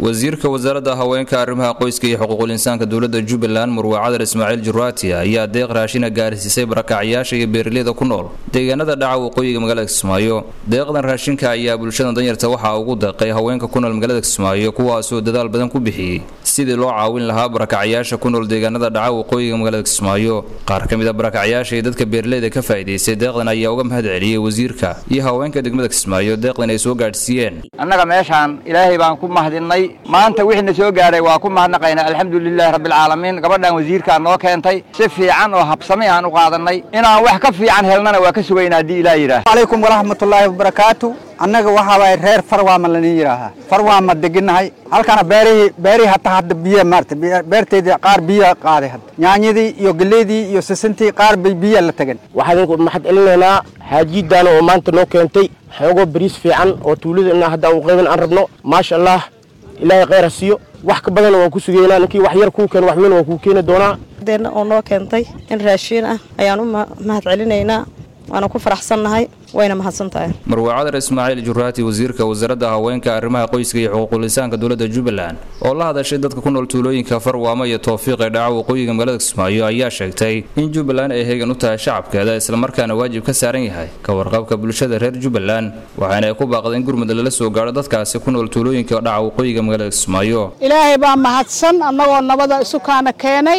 wasiirka wasaaradda haweenka arrimaha qoyska iyo xuquuqul insaanka dowladda jubbaland murwe cadar ismaaciil juraati ayaa deeq raashina gaarsiisay barakacyaasha iyo beeraleyda ku nool deegaanada dhaca waqooyiga magaalada kismaayo deeqdan raashinka ayaa bulshada danyarta waxaa ugu deeqay haweenka ku nool magaalada kismaayo kuwaasoo dadaal badan ku bixiyey sidii loo caawin lahaa barakacyaasha ku nool deegaanada dhaca waqooyiga magaalada kismaayo qaar ka mid a barakacyaasha iyo dadka beeraleyda ka faa'iidaystay deeqdan ayaa uga mahad celiyey wasiirka iyo haweenka degmada kismaayo deeqdan ay soo gaadhsiiyeen annaga meeshaan ilaahay baan ku mahadinay maanta wixii na soo gaadhay waa ku mahadnaqaynaa alxamdulilahi rabbilcaalamiin gabadhan wasiirkaa noo keentay si fiican oo habsami aan u qaadanay inaan wax ka fiican helnana waa ka sugaynaa haddii ilaah yidhaah calaykum waraxmatullaahi wabarakaatu annaga waxaa waay reer farwaama lanin yidhaahaa farwaama deginnahay halkana beerihii beerihii hataa hadda biya maarata beerteydii qaar biya qaaday hadda yaanyadii iyo geleydii iyo sisintii qaar bay biya la tagan waxaan idinku mahad celinaynaa xaajiiddaana oo maanta noo keentay xoogoo bariis fiican oo tuulada inaa hadda aan uqaybin aan rabno maasha allah ilaahay khayr ha siiyo wax ka badanna waan ku sugaynaa ninkii wax yar kuu keeno wax weyn waan kuu keeni doonaa deena oo noo keentay in raashiin ah ayaan u mahad celinaynaa waana ku faraxsannahay wayna mahadsan tahay marwe cadar ismaaciil juraati wasiirka wasaaradda haweenka arrimaha qoyska iyo xuquuqul insaanka dowladda jubbaland oo la hadashay dadka ku nool tuulooyinka farwaamo iyo towfiiq ee dhaca waqooyiga magaalada kismaayo ayaa sheegtay in jubbaland ay heegan u tahay shacabkeeda islamarkaana waajib ka saaran yahay ka warqabka bulshada reer jubbaland waxaana ay ku baaqday in gurmud lala soo gaadho dadkaasi ku nool tuulooyinka dhaca waqooyiga magaalada kismaayo ilaahay baa mahadsan annagoo nabada isukaana keenay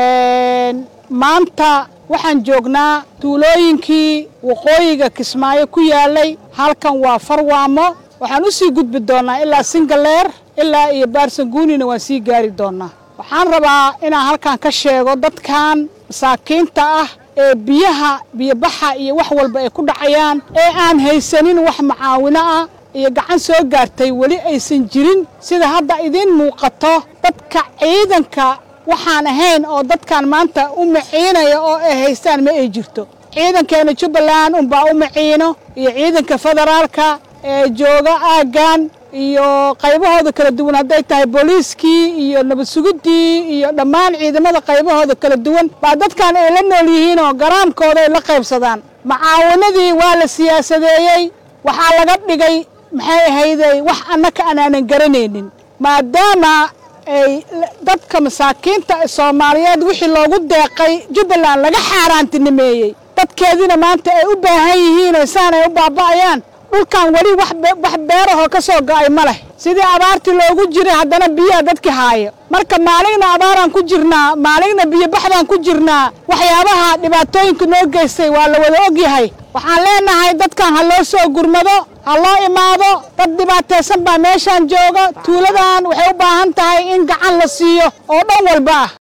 maanta waxaan joognaa tuulooyinkii waqooyiga kismaayo ku yaalay halkan waa farwaamo waxaan u sii gudbi doonnaa ilaa singaleer ilaa iyo baarsanguunina waan sii gaari doonnaa waxaan rabaa inaan halkan ka sheego dadkan masaakiinta ah ee biyaha biyobaxa iyo wax walba ay ku dhacayaan ee aan haysanin wax macaawino ah iyo gacan soo gaartay weli aysan jirin sida hadda idiin muuqato dadka ciidanka waxaan ahayn oo dadkan maanta u maciinaya oo ay haystaan ma ay jirto ciidankeena jubbaland unbaa u maciino iyo ciidanka federaalka ee jooga aaggan iyo qaybahooda kala duwan hadday tahay booliiskii iyo nabad sugiddii iyo dhammaan ciidamada qaybahooda kala duwan baa dadkan ay la nool yihiin oo garaamkooda ay la qaybsadaan macaawanadii waa la siyaasadeeyey waxaa laga dhigay maxay ahayday wax annaka anaanan garanaynin maadaama ay dadka masaakiinta soomaaliyeed wixii loogu deeqay jubbaland laga xaaraantinimeeyey dadkeediina maanta ay u baahan yihiin oo saan ay u baaba'ayaan dhulkan weli wax beerahoo ka soo go'ay ma leh sidii abaartii loogu jiray haddana biyaha dadki haayo marka maaligna abaaraan ku jirnaa maaligna biyobaxbaan ku jirnaa waxyaabaha dhibaatooyinka noo geystay waa la wada ogyahay waxaan leenahay dadkan ha loo soo gurmado ha loo imaado dad dhibaataysan baa meeshaan jooga tuuladan waxay u baahan tahay in gacan la siiyo oo dhan walba ah